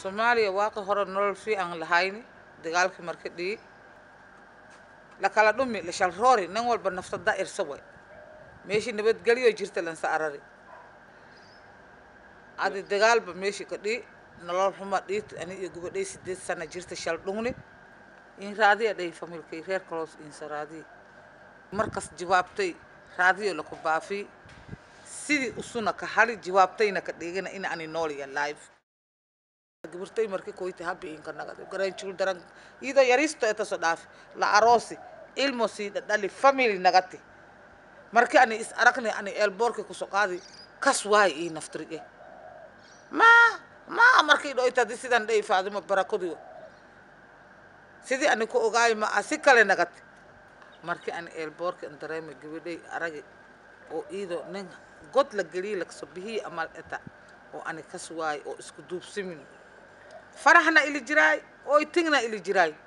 soomaaliya waaqi hore nolol fiican lahayni dagaalkii marka dhii la kala dhumi la shal roori nin walba nafta da irsa way meeshii nabadgelyo jirta lansa arari adi dagaalba meeshii ka dhii nolol xuma dhiit ani iyo gubadhay sideed sana jirta shal dhungni in raadiya dhay familkay reer kaloos insa raadiya markas jawaabtay raadiyo laku baafi sidii usuna ka hali jawaabtayna ka dhigina in ani nooliya live gabartay markii koyti habi inka nagad garanjul daran ido yaristo etaso dhaafi la aroosi ilmo sii dhadhali family nagati markii ani is aragni ani eelboorki kusoo qaadi kas waay ii naftirige ma ma markii dhoytadi sidan dhey faadimo barakodiyo sidii ani ku ogaay ma a si kale nagati markii ani eelboorki an dareemay gabadhay aragi oo iido nin god la geliyey lakasoo bihii amal eta oo ani kas waay oo isku duubsimin farahna ili jiraay oy tingna ili jiraay